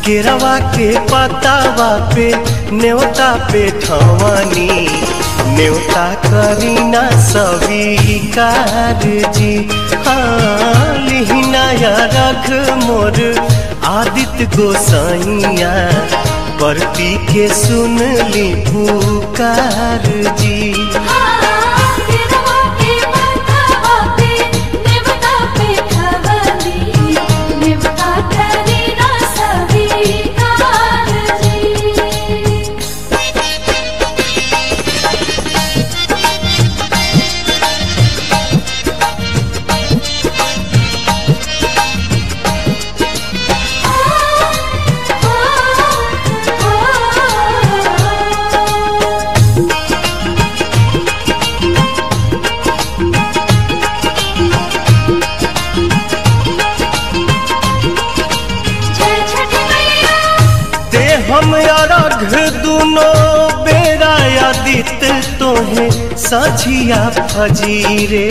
केरवा के पतावा पे न्योता पे ठवानी न्योता करीना स्वीकार जी हाँ लिहिनाया रख मोर आदित्य गोसाइया परती के सुन ली पुकार जी केरवा के पतावा पे नेवता पे खवली नेवता करीना स्वीकार जी जय छठ मैया ते हम अरघ दुनो बेरा आदित तोहे सझिया फजीरे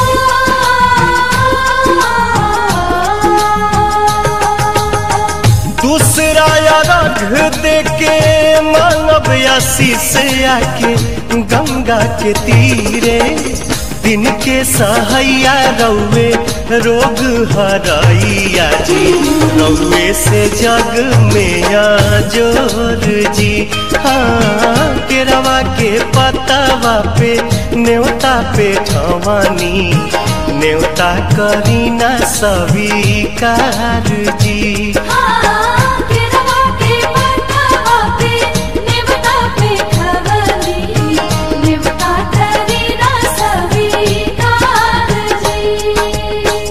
दूसरा अरघ देके मानव आशीष आके गंगा के तीरे दिन के सहैया रौवे रोग हरैया जी रौवे से जग में जोर जी हाँ केरवा के पतावा पे न्योता पे ठवानी न्योता करीना स्वीकार जी केरवा के पतावा पे नेवता पे खवली नेवता करीना स्वीकार जी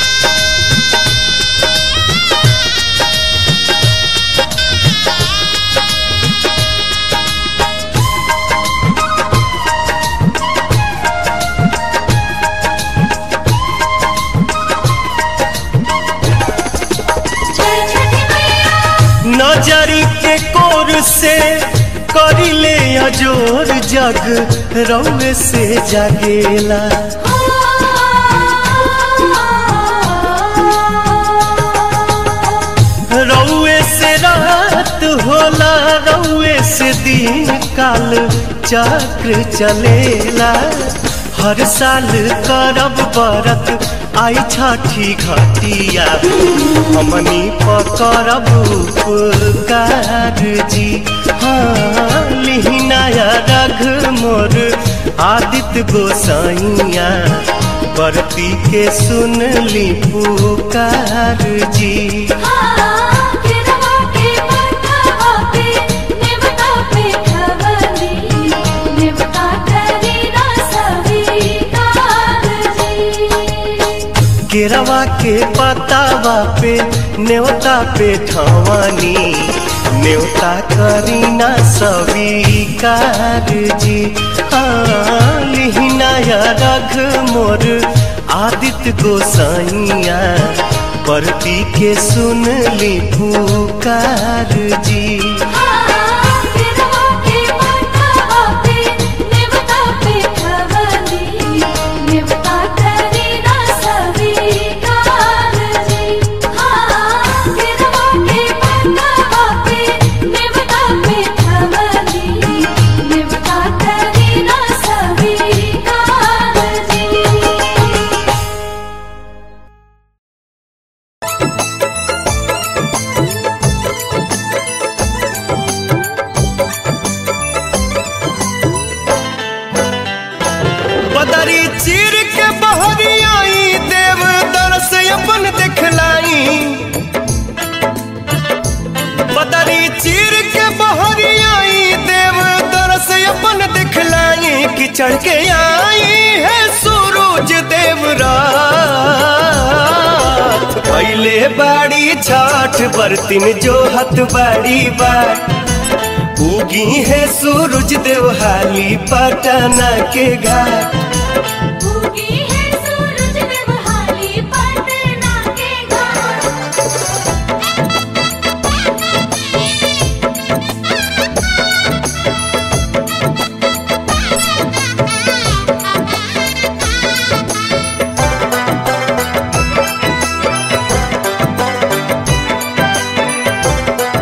जय छठ मैया नजरी के कोर से करिले अजोर जग रौवे से जागेला रौवे से रात होला रौवे से दिन काल चक्र चलेला हर साल करब बरत आई छठी घटिया हमनी पकड़ब उपकार जी हाँ लिहिनाया रघ मोर आदित्य गोसाइया बरती के सुन ली पुकार जी केरवा के पतावा पे नेवता पे खवली नेवता करीना स्वीकार जी केरवा के पतावा पे न्योता पे ठवानी न्योता करीना स्वीकार जी हाँ लिहिनाया रघ मोर आदित्य गोसाइया परती के सुन ली पुकार जी केरवा के पतावा पे नेवता पे खवली नेवता करीना स्वीकार जी केरवा के पतावा पे नेवता पे खवली नेवता करीना स्वीकार जी बदरी चीर के बहरी आई देव दरस अपन दिखलाई बदरी चीर के बहरी आई देव दरस अपन दिखलाई कि चढ़ के आई है सूरज देव रात पहले बाड़ी छठ बरतिन जो हत बाड़ी बात उगी है सूरज देवहाली पटना के घाट उगी है सूरज देवहाली पटना के घाट हाँ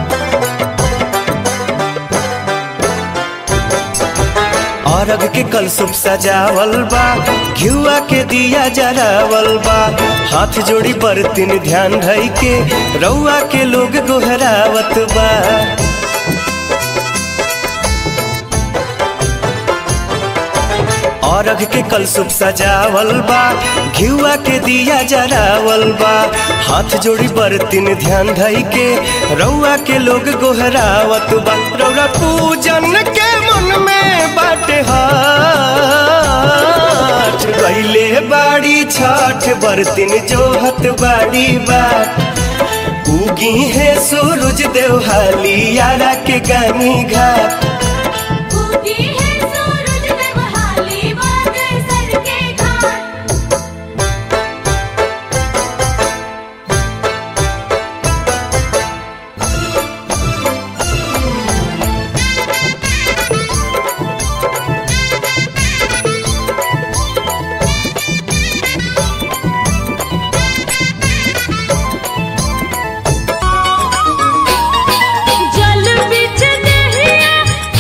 के कल सुप सजावल बा घिउआ के दिया जरावल बा हाथ जोड़ी बरतिन ध्यान धई के रउआ के लोग गोहरावत बा औरग के कल सुप सजावल बा घिउआ के दिया जरावल बा हाथ जोड़ी बरतिन ध्यान धई के रउआ के लोग गोहरावत बा रउरा पूजन के मन में बाटे हाथ गईले बाड़ी छठ बरतिन जोहत बाड़ी बाट उगी है सूरज देवहाली यारा के गानी घाट उगी है सूरज देवहाली बाजे सर के घाट जल बिच नहिया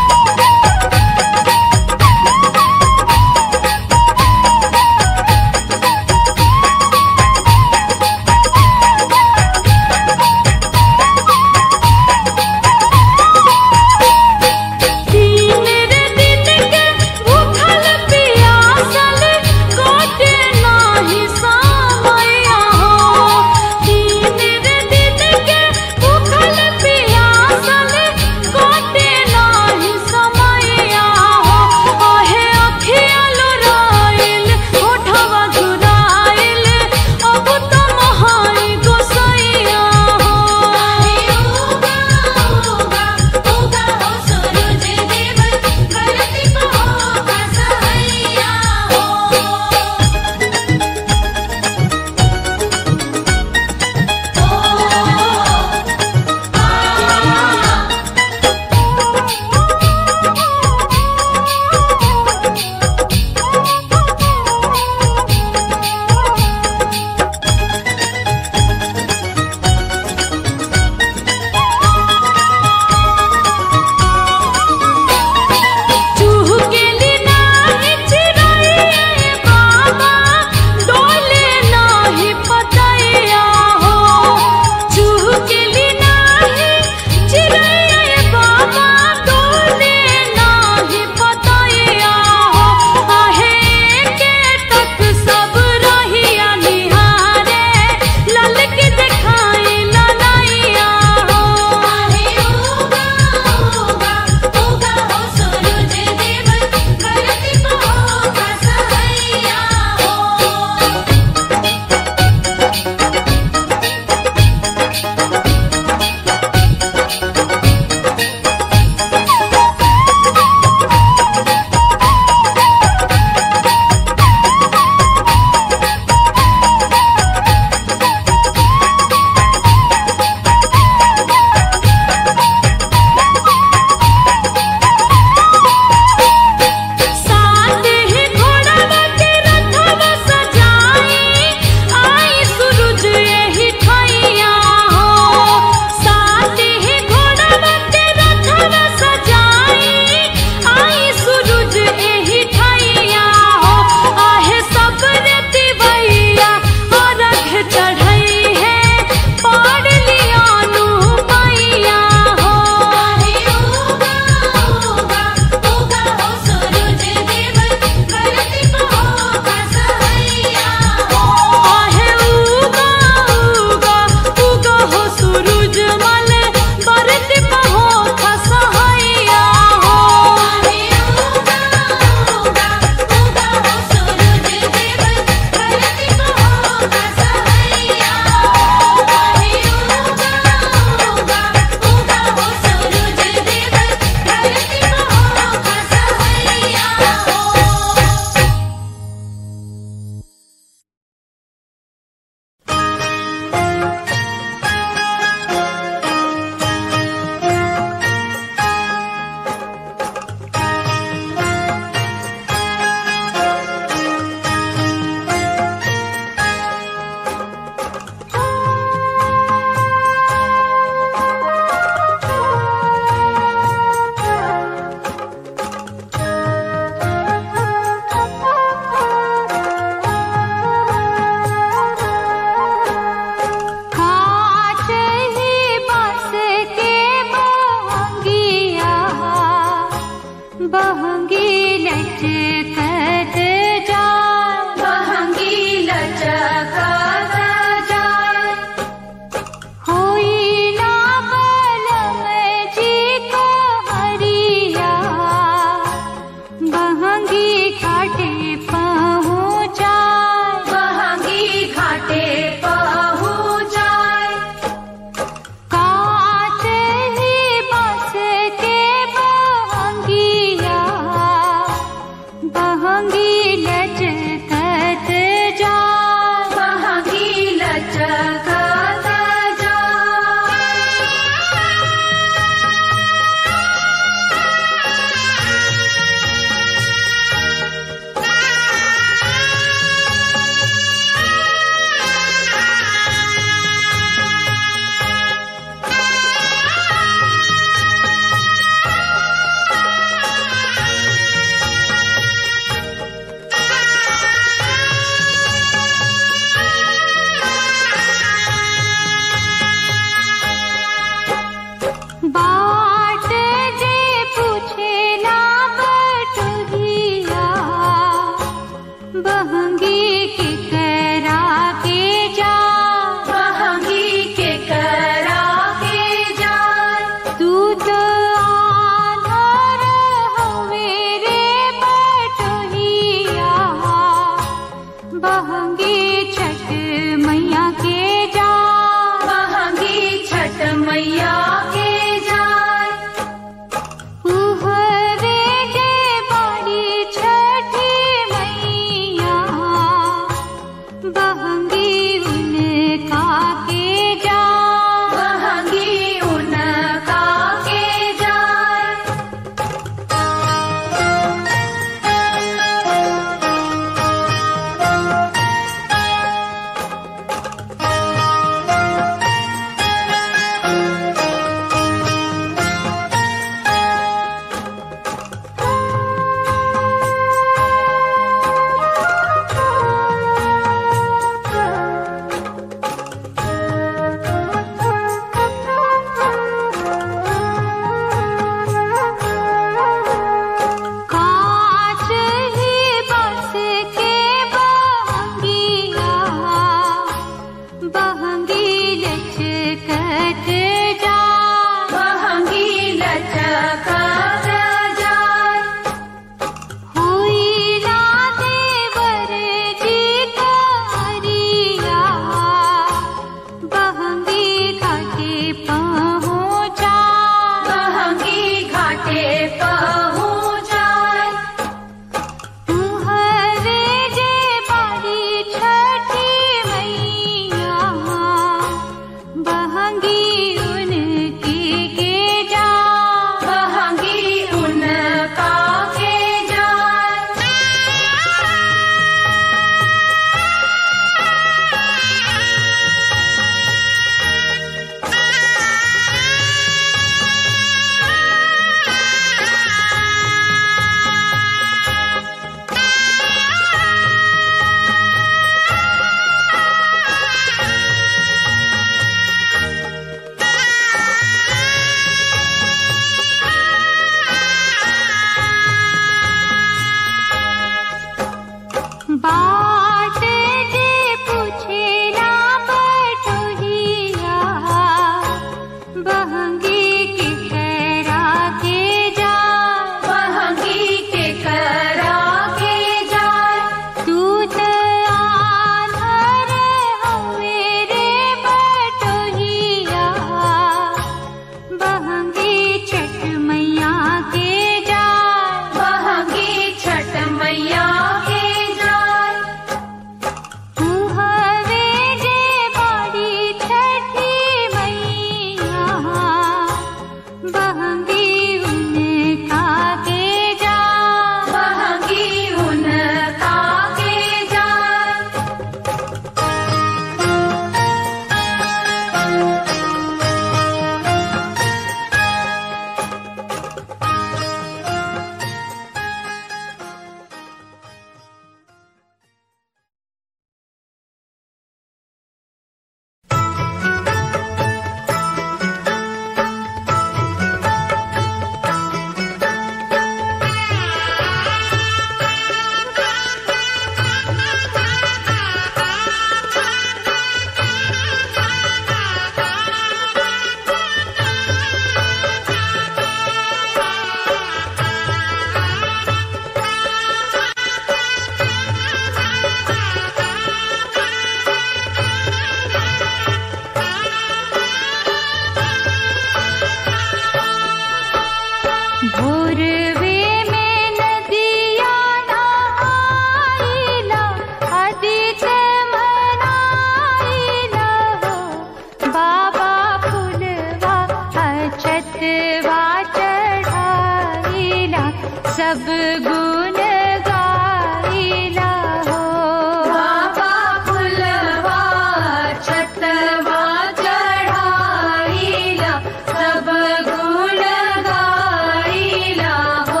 सब गुण गाइला हो बाबा फुलवा छतवा चढ़ाइला सब गुण गाइला हो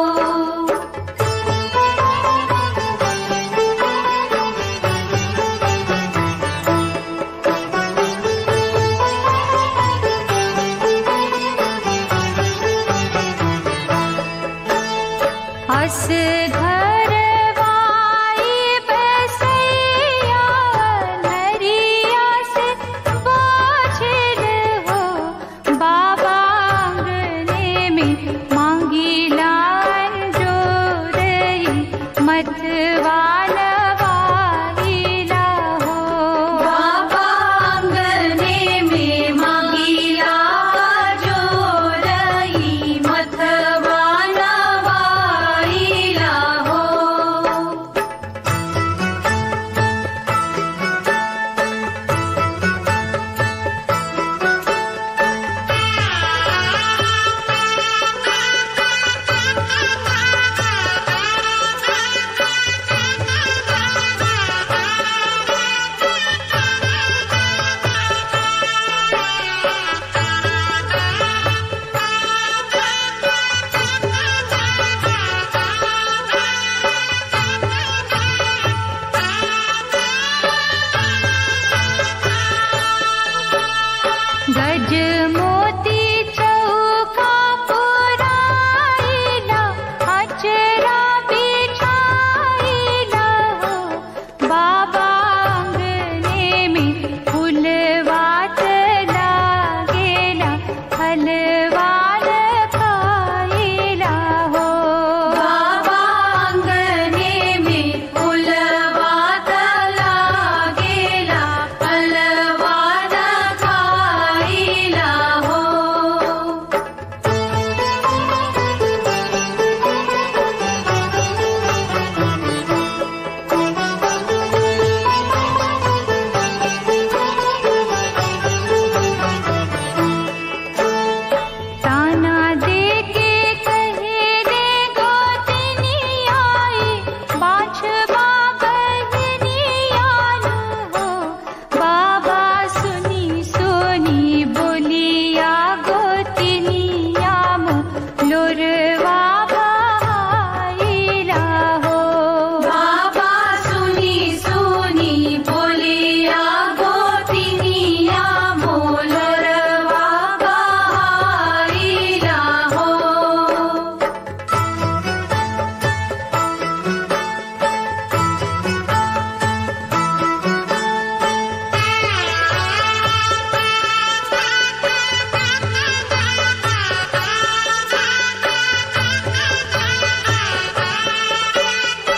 हस घर वाई बसैया नरिया से बाछिल हो बाबा आंगने में मांगी लान जो रही मतवान वाइला हो बाबा आंगने में मांगिला जो रही मथवा नवाइला हो गज मोती चौका पुराइला अचरा बिछाइला हो बाबा आंगने में फूल